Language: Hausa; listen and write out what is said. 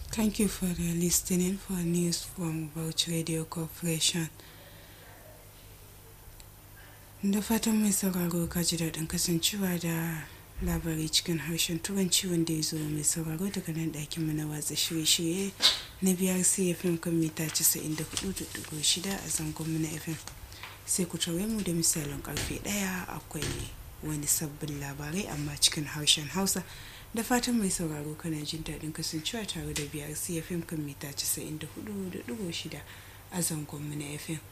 Thank you for the listening for news from Bauchi Radio Corporation. Da fatan mai sauraro ka ji daɗin kasancewa da labari cikin harshen turanci wanda ya zo mai sauraro daga nan ɗakin mu na watsa shirye-shirye na biyar CFM kan mita 94.6 a zangon mu na FM. Sai ku tare mu da misalin karfe ɗaya akwai wani sabbin labarai amma cikin harshen Hausa. da fatan mai sauraro kana jin daɗin kasancewa tare da biyar cfm kan mita 94.6 a zangon mu na fm